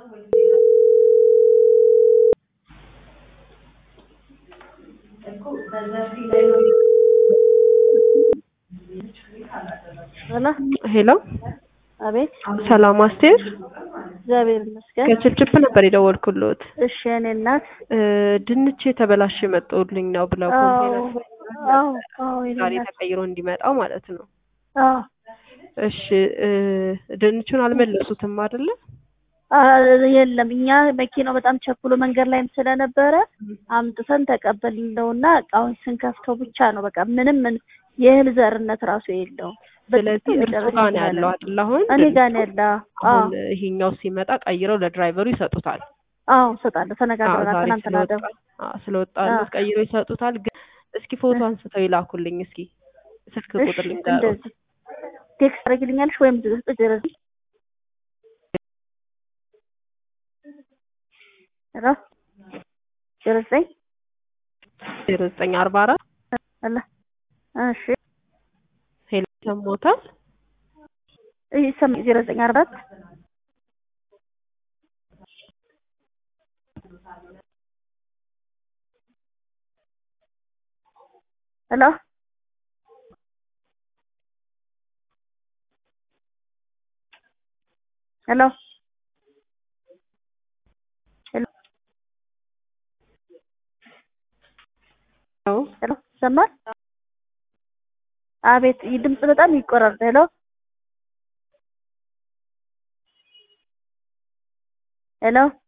ሄሎ አቤት ሰላም አስቴር እግዚአብሔር ይመስገን። ከችፕችፕ ነበር የደወልኩልዎት። እሺ የኔ እናት። እ ድንች የተበላሸ መጥቶልኝ ነው ብለው አዎ ኮምፕሌን አዎ አዎ የኔ ዛሬ እናት። ተቀይሮ እንዲመጣው ማለት ነው። አዎ እሺ እ ድንቹን አልመለሱትም አይደለ? አ- የለም እኛ መኪናው በጣም ቸኩሎ መንገድ ላይም ስለነበረ አምጥተን ተቀበልነውና እቃውን ስንከፍተው ብቻ ነው በቃ ምንም ምን የእህል ዘርነት ራሱ የለውም። ስለዚህ በጣም እርሱ መጨረሻ ጋር ነው ላይ ያለው አይደል? አሁን እኔ ጋር ነው ያለ። አዎ አሁን ይሄኛው ሲመጣ ቀይረው ለድራይቨሩ ይሰጡታል። አዎ እሰጣለሁ። አዎ ተነጋግረናል ዛሬ ትናንትና ስለወጣ ደግሞ አዎ ስለወጣለት አዎ። ቀይረው ይሰጡታል። ግን እስኪ ፎቶ እ- አንስተው ይላኩልኝ እስኪ ስልክ እሺ ቁጥር ልንገረው። እንደዚህ ቴክስት አድርጊልኛለሽ ወይም ድረስ ሄሎ ዜሮ ዘጠኝ ዜሮ ዘጠኝ አርባ አራት አለ እሺ ሄሎ ሰሞታል ይህ ሰም ዜሮ ዘጠኝ አርባ አራት ሄሎ ሄሎ ሄሎ ነው ሄሎ ይሰማል? አቤት ይህ ድምፅ በጣም ይቆራረጥ። ሄሎ ሄሎ